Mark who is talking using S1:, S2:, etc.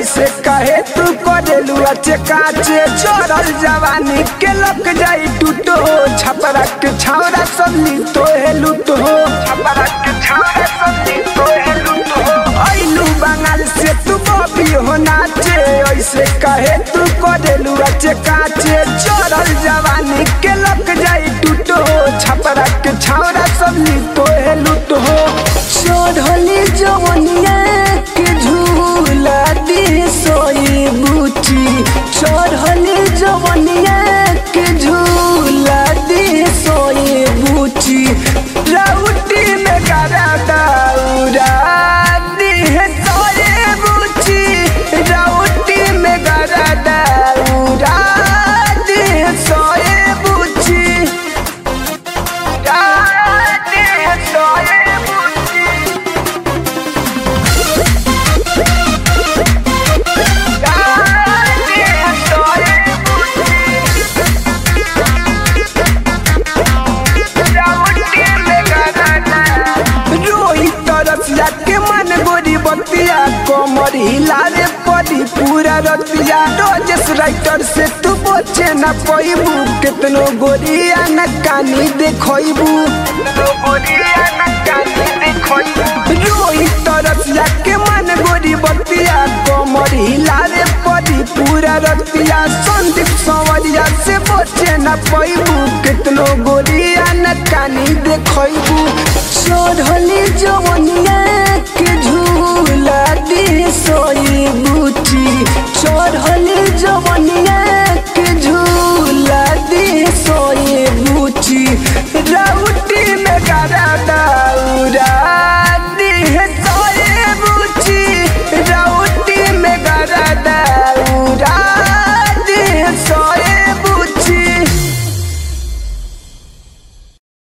S1: ऐसे कहे तू करेलू अच्छे काचे चोरल जवानी के लग जाई टूटो छपरा के छावरा सबली तो है लूट हो छपरा के छावरा सबली तो है लूट हो ऐलू बंगाल से तू बॉबी हो नाचे ऐसे कहे तू करेलू अच्छे काचे चोरल जवानी के लग जाई टूटो छपरा के छावरा सबली तो है लूट हो
S2: चढ़ली जवनिया के झूला दी सोई बूची चढ़ली जवनिया के झूला दी सोई बूची
S1: राउटी में करा दाऊरा दी है सोए बूची राउटी में करा दाऊरा दी है सोए बूची दी है सोए बूची दी है सोए रोई तरसिया के मन गोरी बतिया कमर हिलारे पड़ी पूरा रतिया रोजेस राइटर से तू बचे न पैबू कितनो गोरिया न कानी देखबू रोई तरसिया के मन गोरी बतिया कमर हिलारे पड़ी पूरा रतिया संदीप संवरिया से बचे न पैबू कितनो गोरिया न कानी देखबू
S2: चढ़ली जवनिया के झूला दी सोई बूची चढ़ली जवनिया के झूला दी सोई बूची